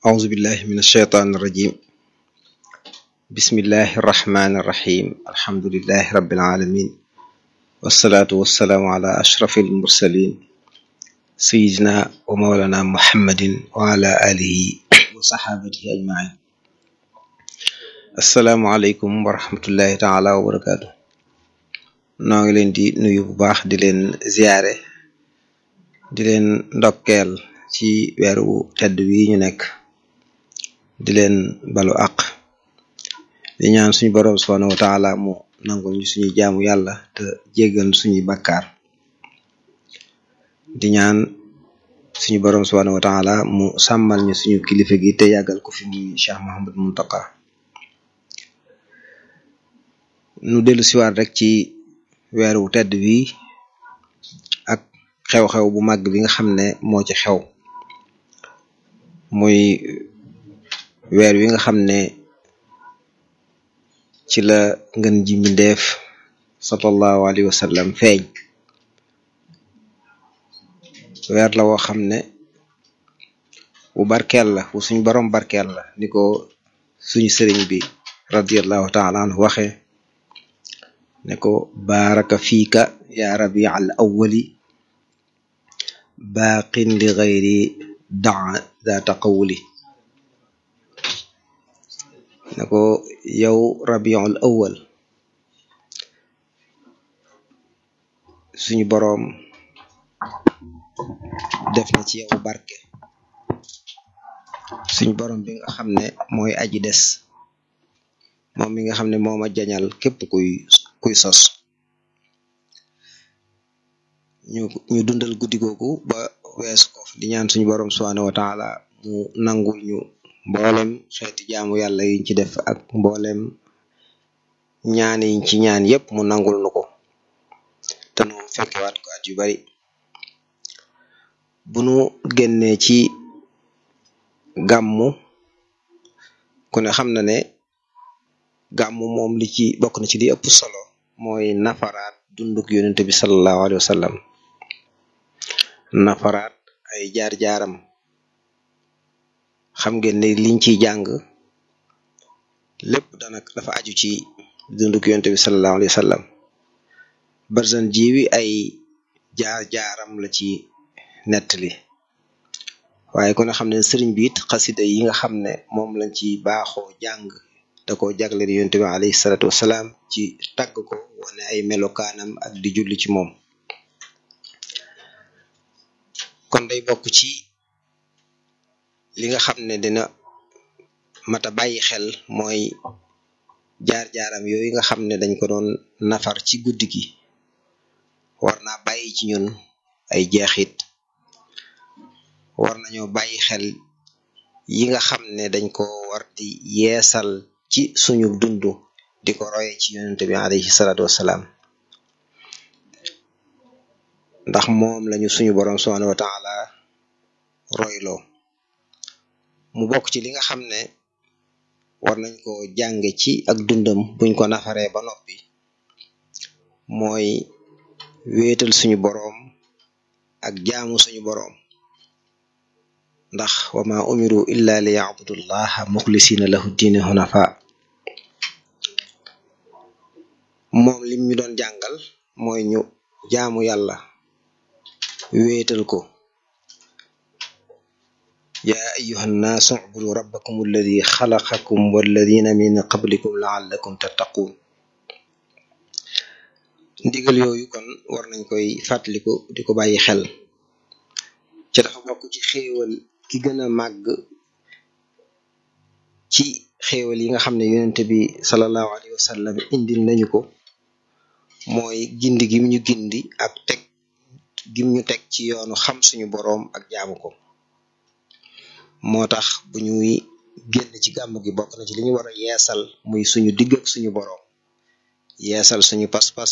أعوذ بالله من الشيطان الرجيم بسم الله الرحمن الرحيم الحمد لله رب العالمين والصلاة والسلام على أشرف المرسلين سيدنا ومولانا محمد وعلى آله وصحابته أجمعين السلام عليكم ورحمة الله تعالى وبركاته noo ngi leen di nuyu bu baax di leen ziyaare di leen ndokkeel ci weeru tedd wi ñu nekk di leen balu àq di ñaan suñu boroom subhanahu wa taala mu nangul ñu suñuy jaamu yàlla te jéggal suñuy bakkaar di ñaan suñu boroom subhanahu wa taala mu sàmmal ñu suñu kilifa gi te yàggal ko fi muy Cheikh Mahamad Muntaka nu dellu siwaat rek ci weeru tedd wi ak xew-xew bu màgg bi nga xam ne moo ci xew muy weer wi nga xam ne ci la ngën ji mbindeef sallallahu alayhi wa sallam feeñ weer la woo xam ne bu barkeel la bu suñ borom barkeel la ni ko suñu sëriñ bi radiallahu taala anhu waxe ne ko baaraka fiika ya rabi al awwali baaqin li gayri daa daa taqawuli ne ko yow rabiul awwal suñu boroom def na ci yow barke suñu boroom bi nga xam ne mooy aji des moom mi nga xam ne mooma jañal képp kuy kuy sos ñu ñu dundal guddi googu ba weesu ko di ñaan suñu boroom subhanahu wa taala mu nangul ñu mboolem xeeti jaamu yàlla yiñ ci def ak mboolem ñaan yiñ ci ñaan yépp mu nangul nu ko te nu fekkewaat ko at yu bari bu nu génnee ci gàmmu ku ne xam na ne gàmmu moom li ci bokk na ci li ëpp solo mooy nafaraat dunduk yonente bi sallallahu alayhi wa sallam nafaraat ay jaar-jaaram xam ngeen ne liñ ciy jàng lépp danak dafa aju ci dunduk yonente bi sallallahu alayhi wa sallam barzan jiwi ay jaar-jaaram la ci nettali waaye ku ne xam ne sëriñ bi it xasida yi nga xam ne moom lañ ci baaxoo jàng da ko jagleel yonente bi alayhi salatu wasalaam ci tagg ko wane ay melokaanam ak di julli ci moom kon day bokk ci li nga xam ne dina mata bàyyi xel mooy jaar-jaaram yooyu nga xam ne dañ ko doon nafar ci guddi gi war naa bàyyi ci ñun ay jeexit war nañoo bàyyi xel yi nga xam ne dañ ko war di yeesal ci suñu dund di ko roye ci yonente bi alayhi salaatu wassalaam ndax moom lañu suñu boroom subhanahu wa taala royloo mu bokk ci li nga xam ne war nañ ko jànge ci ak dundam buñ ko nafaree ba noppi mooy wéetal suñu boroom ak jaamu suñu boroom ndax wama umiru illa li yacbudullaha muxlisina lahu diine hunafa moom lim ñu doon jàngal mooy ñu jaamu yàlla wéetal ko yaa ayuha nnaasu ubudu rabbakum alladi xalaqakum walladina min qablikum laallakum tattaquun ndigal yooyu kon war nañ koy fàttaliku di ko bàyyi xel ci dafa bokk ci xéewal ki gën a màgg ci xéewal yi nga xam ne yonente bi salallahu alayhi wa sallam indil nañu ko mooy gindi gim ñu gindi ak teg gim ñu teg ci yoonu xam suñu boroom ak jaamu ko moo tax bu ñuy génn ci gàmm gi bokk na ci li ñu war a yeesal muy suñu digg ak suñu boroom yeesal suñu pas-pas